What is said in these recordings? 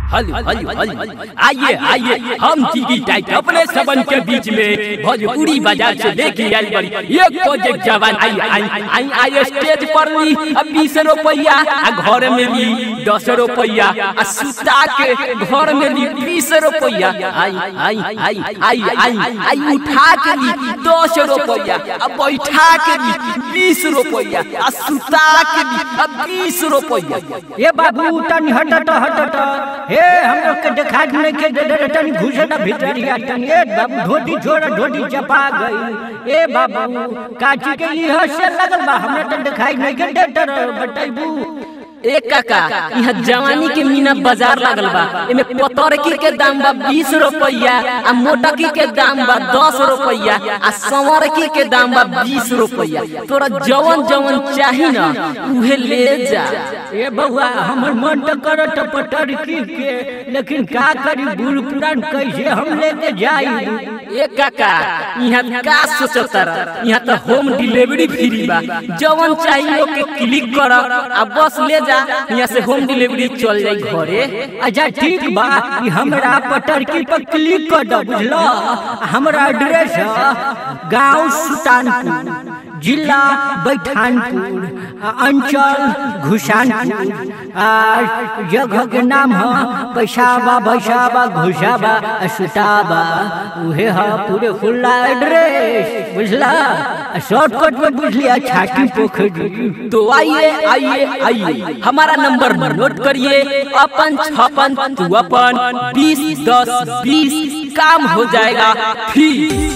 हल हल हल आइए आइए हम टीवी टाइट अपने सबन के बीच में भोजपुरी बाजार से लेके आइल बड़ी एक प्रोजेक्ट जवान आई आई आई आई स्टेज पर ली अब बीस रुपया आ घर में ली दस रुपया आ सुता के घर में ली बीस रुपया आई आई आई आई आई आई उठा के ली दस रुपया आ बैठा के ली बीस रुपया आ सुता के ली आ बीस रुपया ए बाबू तनी हट हट हट हट हे हम लोग के देखा नहीं के दे दे तनी घुसे ना भीतरिया तनी ए बाबू धोती छोड़ा धोती चपा गई ए बाबू काची के लिए हसे लगल बा हमरा तो दिखाई नहीं के दे तर बटाइबू ए काका यहाँ जवानी के मीना बाजार लागल बा एमे पतरकी के दाम बा बीस रुपया आ मोटकी के दाम बा दस रुपया आ संवरकी के दाम बा बीस रुपया तोरा जवन जवन चाही ना उहे ले जा ए बउआ हमर मन तो करत पटरकी के लेकिन का करी बूढ़ पुरान कैसे हम लेके जाई ए काका यहाँ का सोचता यहाँ तो होम डिलीवरी फ्री बा जवन चाहिए के क्लिक कर आ बस ले जा यहाँ से होम डिलीवरी चल जाई घरे अच्छा ठीक बा ई हमरा पटरकी पर क्लिक कर दो बुझलो हमरा एड्रेस है गांव सुल्तानपुर जिला बैठानपुर आ, अंचल घुसानपुर आ जगह के नाम है पैसाबा बैसाबा घुसाबा आ सुताबा उहे है पूरे खुला एड्रेस बुझला शॉर्टकट में बुझ लिया छाती पोखरी तो आइए आइए आइए हमारा नंबर नोट करिए अपन छप्पन तू अपन बीस दस बीस काम हो जाएगा फिर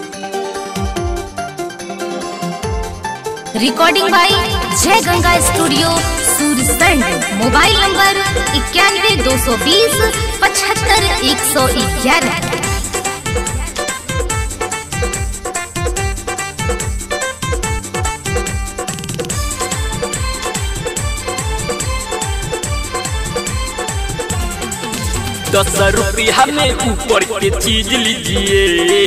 recording by Jai Ganga studio Sursand mobile number इक्यानवे दो सौ बीस पचहत्तर एक सौ ग्यारह दस रुपया में ऊपर के चीज लीजिए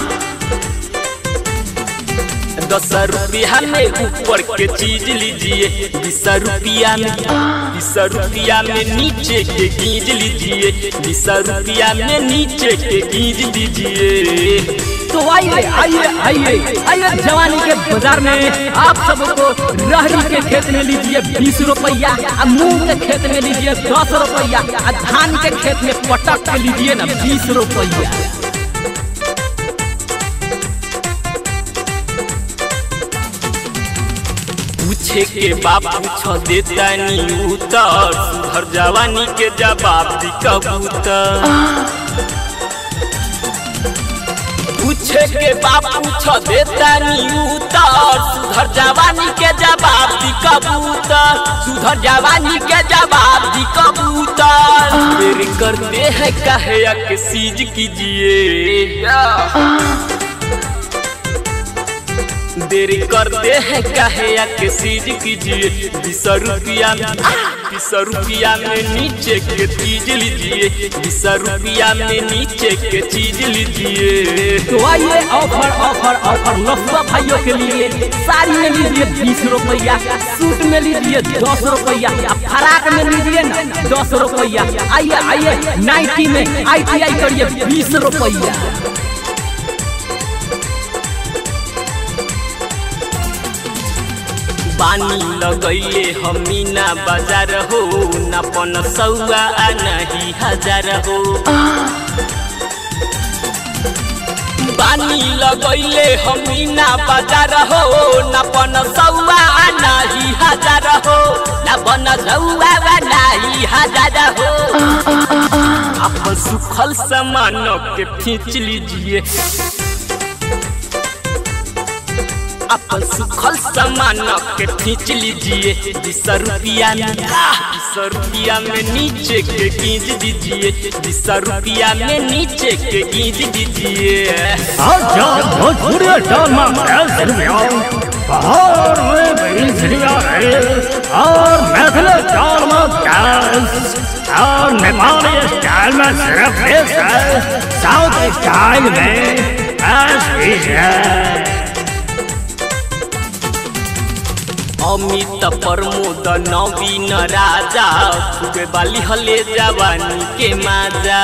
दस रुपया में ऊपर के चीज लीजिए बीस रुपया में बीस रुपया में नीचे के गीज लीजिए बीस रुपया में नीचे के गीज दीजिए तो आइए आइए आइए आइए जवानी के बाजार में आप सबको रहरी के खेत में लीजिए बीस रुपया आ मूंग के खेत में लीजिए दस रुपया आ धान के खेत में पटक के लीजिए ना बीस रुपया पूछे के बाप पूछ देता नी उतर सुधर जवानी के जवाब दी कबूतर पूछे के बाप पूछ देता नी उतर सुधर जवानी के जवाब दी कबूतर सुधर जवानी के जवाब दी कबूतर मेरे करते हैं कहे के सीज कीजिए देरी करते हैं कहे या के सीज कीजिए बीस रुपया में बीस रुपया में नीचे के चीज लीजिए बीस रुपया में नीचे के चीज लीजिए तो आइए ऑफर ऑफर ऑफर नफा भाइयों के लिए साड़ी में लीजिए बीस रुपया सूट में लीजिए दस रुपया फराक में लीजिए ना दस रुपया आइए आइए नाइटी में आई टी आई करिए बीस रुपया पानी लगैले हमीना बाजार हो न पन सौआ आ नहीं हजार हो पानी लगैले हमीना बाजार हो न पन सौआ आ नहीं हजार हो न पन सौआ आ नहीं हजार हो अपन सुखल सामान के खींच लीजिए अपन सुखल सामान के खींच लीजिए बीस रुपया में बीस रुपया में नीचे के गीज दीजिए बीस रुपया में नीचे के गीज दीजिए आजाद भोजपुरी ड्रामा कैसेट में आओ बाहर में बेंसरिया है और मैथिली स्टाइल में डांस और नेपाली स्टाइल में सिर्फ बेस है साउथ स्टाइल में डांस भी है अमित प्रमोद नवीन राजा खूबे बाली हले जवानी के माजा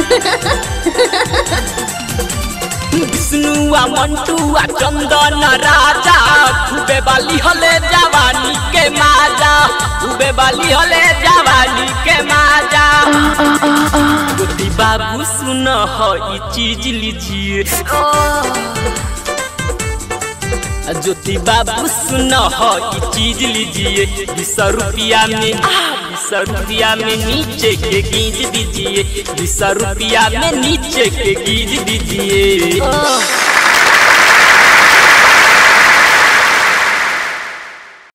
विष्णुआ मंटुआ चंदन राजा खूबे बाली हले जवानी के माजा खूबे बाली हले जवानी के माजा गोती बाबू सुन हो ई चीज लीजिए ज्योति बाबू सुन हो ई चीज लीजिए बीस रुपया में बीस रुपया में नीचे के गीज दीजिए बीस रुपया में नीचे के गीज दीजिए